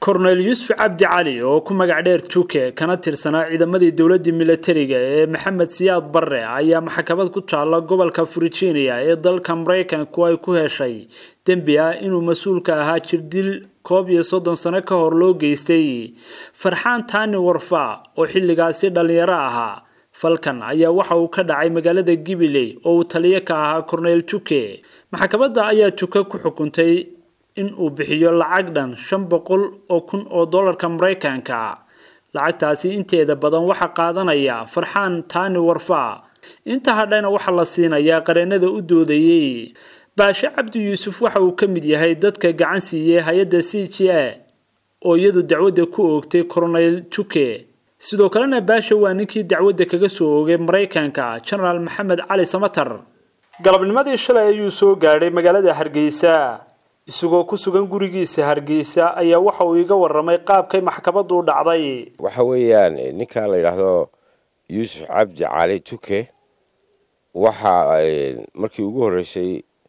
korneyl yuusuf cabdi cali oo ku magac dheer tuuke kana tirsanaa ciidamadii dowladii milatariga ee maxamed siyaad barre ayaa maxkamad ku taalla gobolka virginia ee dalka maraykanku ay ku heshay dembi ah inuu mas-uulka ahaa jirdil koob iyo soddon sano ka hor loo geystay farxaan taani warfa oo xilligaasi dhallinyaro ahaa falkan ayaa waxa uu ka dhacay magaalada gibiley oo uu taliyo ka ahaa korneyl tuke maxkamadda ayaa tuke ku xukuntay in uu bixiyo lacag dhan shan boqol oo kun oo dollarka maraykanka lacagtaasi inteeda badan waxaa qaadanaya farxaan taani warfa inta hadhayna waxaa la siinayaa qareenada u doodayey baashe cabdi yuusuf waxa uu ka mid yahay dadka gacan siiyey hay-adda c g a oo iyadu dacwadda ku oogtay corneyl tuke sidoo kalena baashe waa ninkii dacwadda kaga soo oogay maraykanka genaraal maxamed cali samatar galabnimadii shalay ayuu soo gaadhay magaalada hargeysa isagoo ku sugan gurigiisa hargeysa ayaa waxa uu iga waramay qaabkay maxkamaddu u dhacday waxa weeyaan ninkan la yidhaahdo yuusuf cabdi cali tuke waxa markii ugu horreysay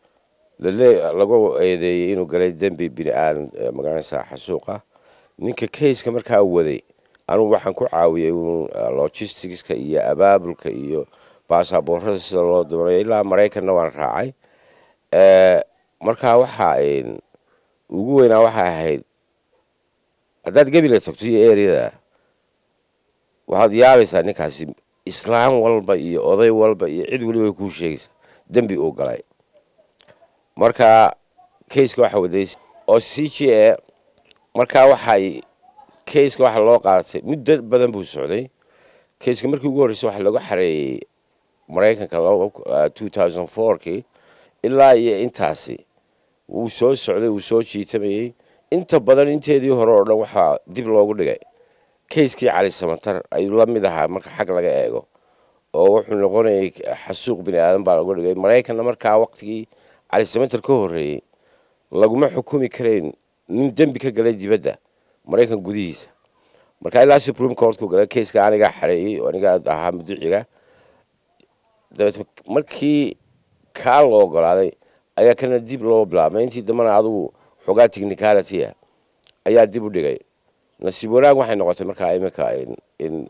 lagu eedeeyey inuu galay dembi bini aadan magaranaysa xasuuqa ninka kayska markaa waday anugu waxaan ku caawiyey un logisticska iyo abaabulka iyo baasaboorada sida loo doonayo ilaa maraykanna waan raacay markaa waxaa ugu weynaa waxay ahayd haddaad gebila tagto iyo eryada waxaad yaabaysaa ninkaasi islaam walba iyo oday walba iyo cid weliba kuu sheegaysaa dembi uu galay marka kayska waxa waday oo c g a markaa waxay kayska waxa loo qaadatay muddo badan buu socday kayska markii ugu horreysay waxaa lagu xareeyey maraykanka two thousand fourkii ilaa iyo intaasi wuu soo socday wuu soo jiitamayey inta badan inteedii hore oo dhan waxaa dib loogu dhigay kayskii cali samatar ayuu la mid ahaa marka xag laga eego oo wuxuu noqonayay xasuuq bini aadan baa lagu dhigay maraykanna markaa waqtigii cali samatar ka horreeyey laguma xukumi karayn nin dembi ka galay dibadda maraykan gudihiisa marka ilaa supreme courtku galay kayska anigaa xareeyey oo anigaa ahaa muduciga dabeet markii kaa la ogolaaday ayaa kana dib loo bilaabmay intii dambana adugu xoogaa technicalityah ayaa dib u dhigay nasiib wanaag waxay noqotay markaa iminka in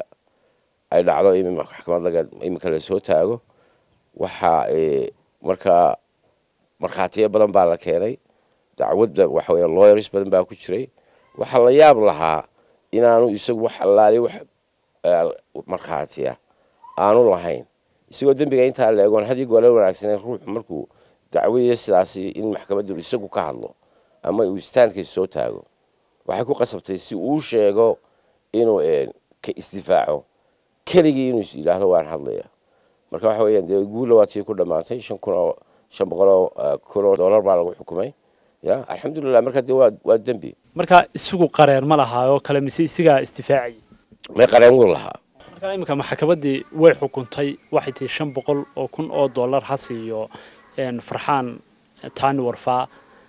ay dhacdo maxkamad laga iminka lasoo taago waxaa markaa markhaatiyo badan baa la keenay dacwadda waxa weya lawyers badan baa ku jiray waxaa la yaab lahaa inaanu isagu wax allaali wax markhaatiya aanu lahayn isagoo dembiga intaa la egoon haddii goole wanaagsaneen ruuxu markuu dacwadiya sidaasi in maxkamaddu isagu ka hadlo ama uu istaandkiisa soo taago waxay ku qasabtay si uu sheego inuu ka isdifaaco keligii inuu yidhaahdo waan hadlaya marka waxa weeyaan dee guulla waa tii ku dhammaatay shan kun oo shan boqol oo kun oo dollar baa lagu xukumay ya alxamdulilah marka dee waa waa dembi markaa isagu qareen ma lahaa oo kale mise isigaa istifaacayay may qareen wuu lahaa markaa iminka maxkamaddii way xukuntay waxay tihi shan boqol oo kun oo dollar ha siiyo farxaan taani warfaa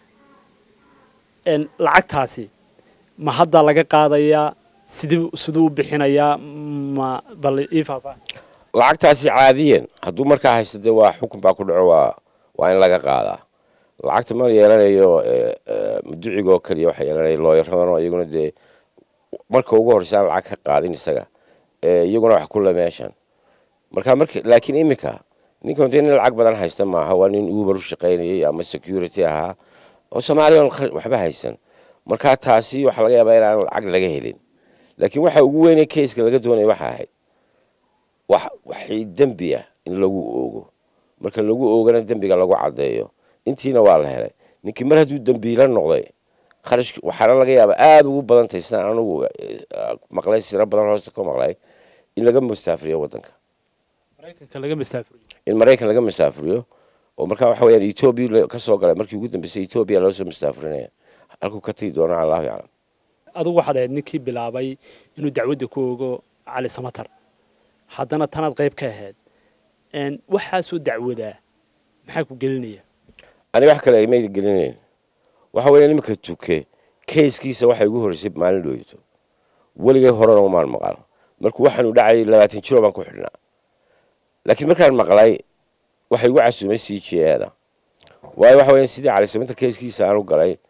lacagtaasi ma hadda laga qaadayaa sidii siduu u bixinayaa ma bal ii faahfaahin lacagtaasi caadiyan hadduu markaa haysto dee waa xukun baa ku dhaco waa waa in laga qaadaa lacagta ma yeelanayo muducigoo keliya waxa yeelanaya looyaradan iyaguna dee marka ugu horreysa aan lacag ka qaadin isaga iyaguna wax kule meeshan marka marka laakiin iminka ninkan dee nin lacag badan haysta maaha waa nin uber u shaqaynayay ama security ahaa oo soomaaliya waxba haysan markaa taasi waxaa laga yaabaa inaan lacag laga helin laakiin waxa ugu weynay kayska laga doonaya waxa ahayd wax waxay dembi ah in lagu oogo marka lagu oogana dembiga lagu caddeeyo intiina waa la helay ninkii mar hadduu dembiila noqday kharash waxaana laga yaabaa aada ugu badan tahay sidaan anugu maqlay siro badan hoose ka maqlay in laga mustaafiriyo waddanka in maraykan laga mustaafiriyo oo markaa waxa weyaan etoobiya ka soo galay markii ugu dambeysay etoobiya loo soo mustaafirinaya halkuu ka tagi doono allahu yaclam adugu waxaad ahayd ninkii bilaabay inuu dacwadda ku ogo cali samatar haddana tanaad qayb ka ahayd waxaasoo dacwadaa maxaa ku gelinaya aniga wax kale aymayda gelinayn waxa weeyaan iminka tuke kayskiisa waxay ugu horreysay maalin dhooyto weligay horena umaan maqal markuu waxaanu dhacayay labaatan jiro baan ku xidhnaa laakiin markaan maqlay waxay igu casuumay c g ada waayo waxa weeyaan sidii cali samatar kayskiisa aanu galay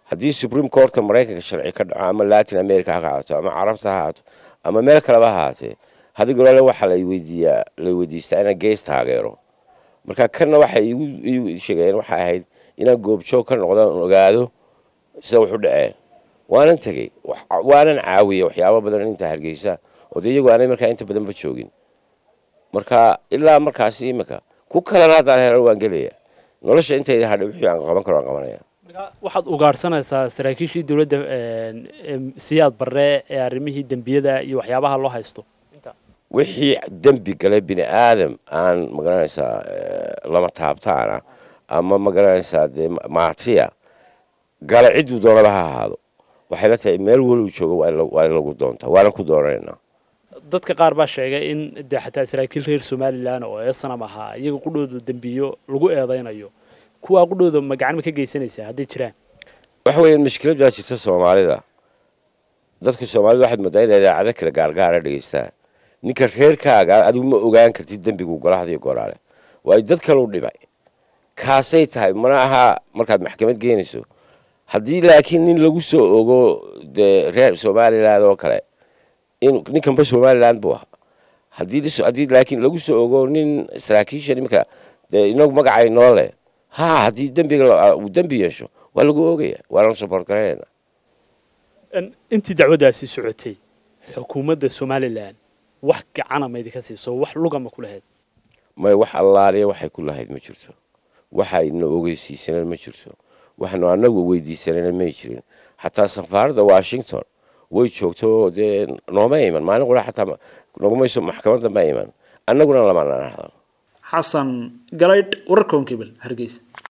haddii supreme courtka maraykanka sharci ka dhaco ama latin america ha ahaato ama carabta ha ahaato ama meel kaleba ha ahaatee hadig oraale waxaa la weydiiyaa la weydiistaa inaan gees taageero marka kanna waxay igu sheegeen waxay ahayd inaan goobjoog ka noqdo on ogaado sida wuxu dhaceen waanan tegey waanan caawiyey waxyaabo badan inta hargeysa oo de iyagu aanay markaa inta badanba joogin marka ilaa markaasi imika ku kalena haddaan helan waan gelaya nolosha intayda hadha wixii aan qaban karo aan qabanaya waxaad ugaadhsanaysaa saraakiishii dowladda siyaad barre ee arrimihii dembiyada iyo waxyaabaha loo haysto wixii dembi galay bini aadam aan magaranaysaa lama taabtaana ama magaranaysaa dee maatiya gala cidduu doonaba ha ahaado waxay la tahay meel weli joogo waa in lagu doontaa waanan ku doonanaynaa dadka qaar baa sheegay in dee xataa saraakiil reer somalilan oo eesanam ahaa iyaga qudhooda dembiyo lagu eedaynayo kuwaa qudhooda ma gacan ma ka geysanaysaa hadday jiraan waxa weeyaan mashkilad baa jirta soomaalida dadka soomaalida waxaad moodaa inay idaacado kale gaargaara dhegeystaan ninka reerkaaga adigu ma ogaan kartid dembigu golahadiyo goraale waayo dad kalau dhibay kaasay tahay mana aha markaad maxkamad geynayso haddii laakiin nin lagu soo ogo dee reer somaliland oo kale in ninkanba somaliland buu ahaa haddii laakiin lagu soo ogo nin saraakiisha iminka dee inagu magacay noo leh ha haddii dembiga uu dembi yeesho waa lagu ogaya waananu support garaynayna intii dacwaddaasi socotay xukuumadda somalilan wax gacana maydinka siiso wax lugama ku lahayd may wax allaaliya waxay ku lahayd ma jirto waxayna ogeysiisaneen ma jirto waxnu anagu weydiisanayna may jirin xataa safaaradda washington way joogto dee nooma iman maalin qura xataa nogumayso maxkamadda ma iman annaguna lamanaan hadal xasan galaydh wararka onkebel hargeysa